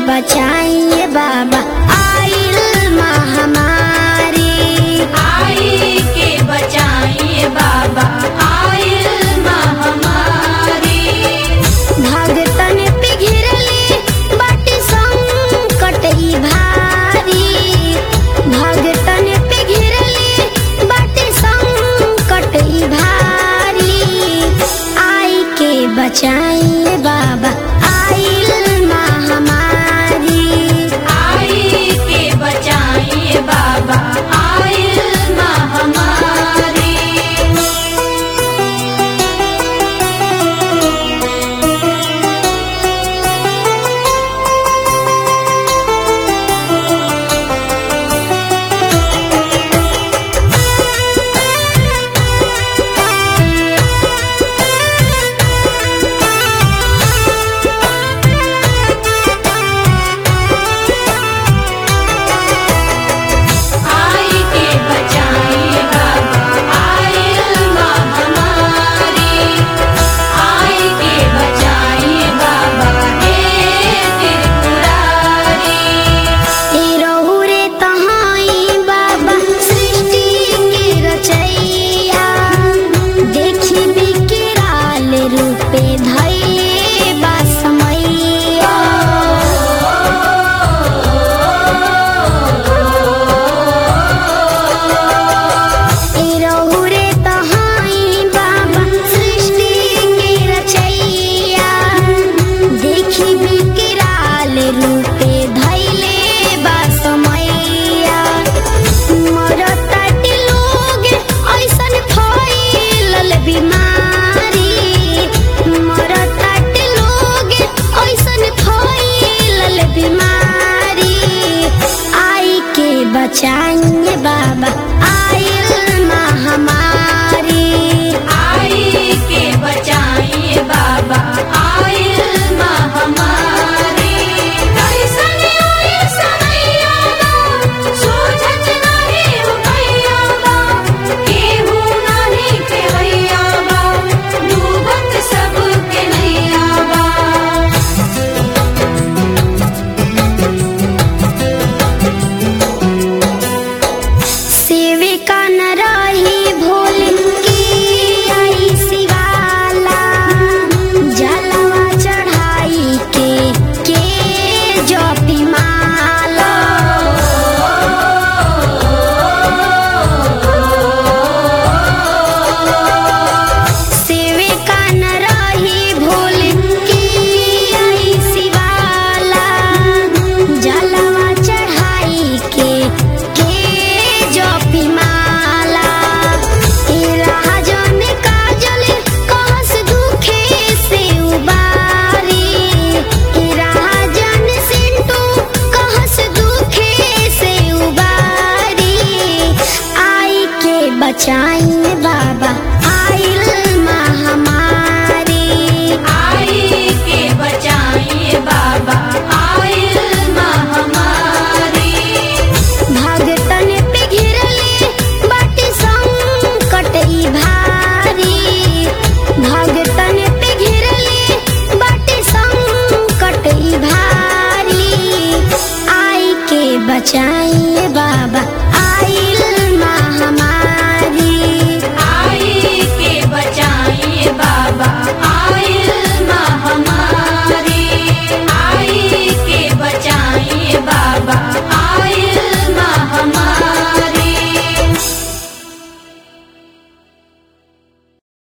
बचाइए बाबा आइल महामारी आई के बचाइए बाबा आइल महामारी भगतन पे घिरली बाटी संकट ई भारी भगतन पे घिरली बाटी संकट ई भारी आई के बचाइए बाबा आइल महामारी आई के बचाइए बाबा आइल महामारी आई के बचाइए बाबा आइल महामारी आई के बचाइए बाबा हे त्रिपुरारी ए रहु रे तहाई बाबा सृष्टि के रचैया देखी बिकराल रूपे धैले बा समैया ए रहु रे तहाई बाबा सृष्टि के रचैया देखी बिकराल रूपे धैले बा समैया मरताटे लोग ऐसन फैलल बीमारी मरताटे लोग ऐसन फैलल बीमारी आई के बचाइए बाबा आइल महामारी आई के बचाइए बाबा आइल महामारी कैसन आई समैया बा सोझत नाही रुपैया बा केहू नाही केवैया बा डूबत सबके नैया बा सेविका न रही भोले की आई शिवाला जलवा चढ़ाई के के जपी माला सेविका न रही भोले की आई शिवाला जलवा चढ़ाई के के जपी माला ए राजन काजल कहस दुखे से उबारी ए राजन सिंटू कहस दुखे से उबारी आई के बचाइए बाबा आइल महामारी आई के बचाइए बाबा आइल महामारी भगतन पे घिरली बाटी संकट ई भारी भगतन पे घिरली बाटी संकट ई भारी आई के बचाई